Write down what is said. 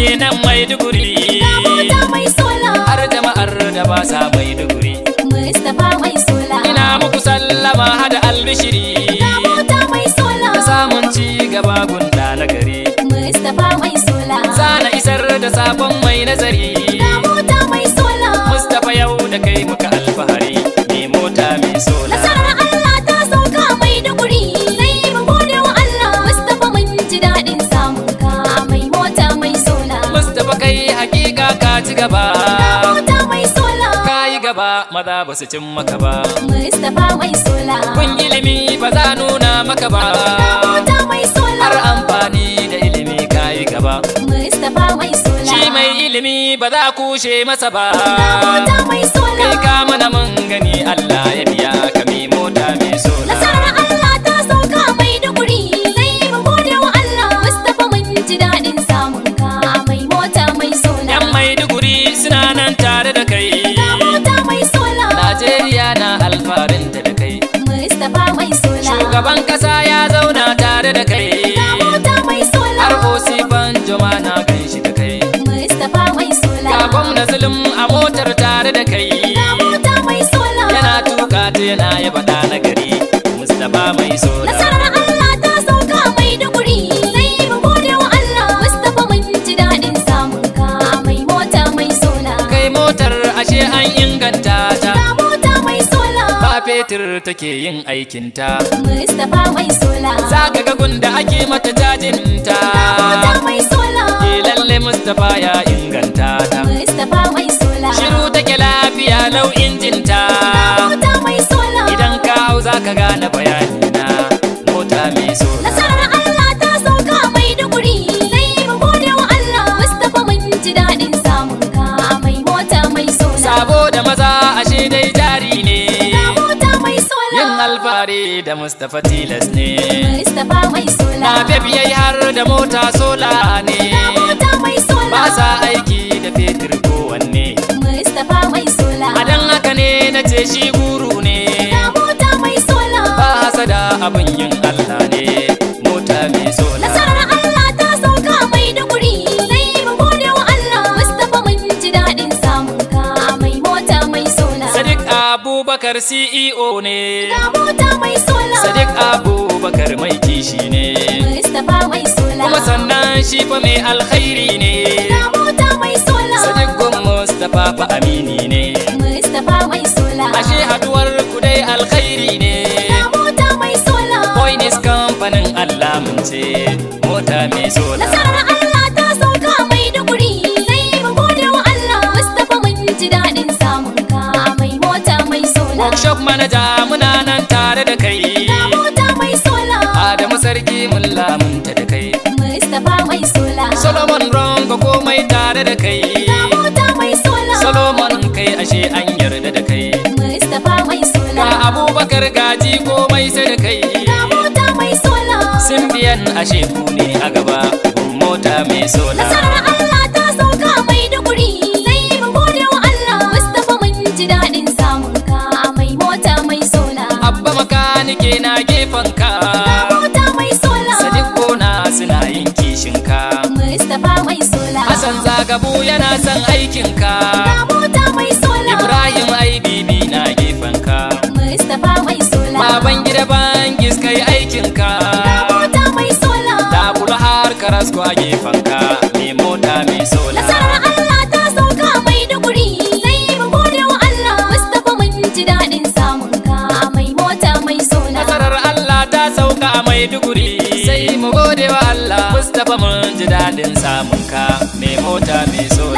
ke nan Maiduguri Ga mota mai sola. har jama'ar da ba sa Maiduguri Mustapha mai sola. ina muku sallama hada albishiri Ga mota mai sola. da samun ci gaba gunda na gari Mustapha mai sola. zana isar da sabon mai nazari Ga mota mai sola. Mustapha yau da kai muka alfahari ne mota mai sola Nasarar Allah ta sauka mai duguri. Sai mu gode wa Allah. Mustapha mun ji daɗin samun ka. Mai mota mai sola. Mustapha kai hakika ka ci gaba Ga mota mai sola. ka yi gaba maza ba su cin maka ba Mustapha mai sola. kun ilimi ba za nuna maka ba Ga mota mai sola. har amfani da ilimi ka yi gaba Mustapha mai sola. shi mai ilimi ba za kushe masa ba Ga mota mai sola. kai ka mana mun gani Allah ya biya ka mai mota mai sola Nasarar Allah ta sauka mai duguri. Sai mu gode wa Allah. Mustapha mun ji daɗin samun ka. Mai mota mai sola. yan maiduguri suna nan tare da kai Ga mota mai sola. Najeriya na alfarinta da kai Mustapha mai sola. shugaban kasa ya zauna tare da kai Ga mota mai sola. har osifan joma na ganshi da kai Mustapha mai sola. ga gwamna zulum a motar tare da kai Ga mota mai sola. yana tuka ta yana yaba da na gari mustapha mai sola Nasarar Allah ta sauka mai duguri. Sai mu gode wa Allah. Mustapha mun ji daɗin samun ka. Mai mota mai sola. kai motar ashe an inganta ta Ga mota mai sola. ba fetur take yin aikinta Mustapha mai sola. za ka ga gunda ake mata jajinta Mota mai sola. ke lalle mustapha ya inganta ta Mustapha mai sola. shiru take lafiya lau injinta Mota mai sola. idan ka hau za ka gane bayani na mota mai sola Nasarar Allah ta sauka mai duguri. Sai mu gode wa Allah. Mustapha mun ji daɗin samun ka. Mai mota mai sola. sabo da maza ashe dai jari ne Ga mota mai sola. yin alfahari da mustapha tilas ne Mustapha mai sola. na bebiyai har da mota sola ne Ga mota mai sola. ba sa aiki da fetur kowanne Mustapha mai sola. a dan haka ne na ce shi guru ne Ga mota mai sola. ba hasada abin yin allah ne mota mai sola Nasarar Allah ta sauka mai duguri. Sai mu gode wa Allah. Mustapha mun ji daɗin samun ka. Mai mota mai sola. sadiq abubakar ceo ne Ga mota mai sola. sadiq abubakar mai kishi ne Mustapha mai sola. kuma sannan shi fa mai alkhairi ne Ga mota mai sola. sadiq gun mustapha fa amini ne Mustapha mai sola. ashe haduwar ku dai alkhairi ne Ga mota mai sola. Coinis kamfanin Allah mun ce mota mai sola Nasarar Allah ta sauka mai duguri. Sai mu gode wa Allah. Mustapha mun ji daɗin samun ka. Mai mota mai sola. workshop manager muna nan tare da kai Ga mota mai sola. Adamu sarki mun lamunta da kai Mustapha mai sola. Solomon Rongo komai tare da kai Ga mota mai sola. Solomon kai ashe an yarda da kai Mustapha mai sola. Ga Abubakar gaji komai sai da kai Ga mota mai sola. Simbiyan ashe ku ne a gaba mota mai sola Nasarar Allah ta sauka mai duguri. Sai mu gode wa Allah. Mustapha mun ji daɗin samun ka. Mai mota mai sola. Abba makanike na gefen ka Ga mota mai sola. Sadiq gona suna yin kishin ka Mustapha mai sola. Hassan Zagabu yana son aikin ka Ga mota mai sola. Ibrahim IBB na gefen ka Mustapha mai sola. Baban gida bangis kai aikin ka Ga mota mai sola. Da kula har karasko a gefen ka Me mota mai sola Nasarar Allah ta sauka mai duguri. Sai mu gode wa Allah. Mustapha mun ji daɗin samun ka. Mai mota mai sola. Nasarar Allah ta sauka a Maiduguri Sai mu gode wa Allah Mustapha mun ji daɗin samun ka Me mota mai sola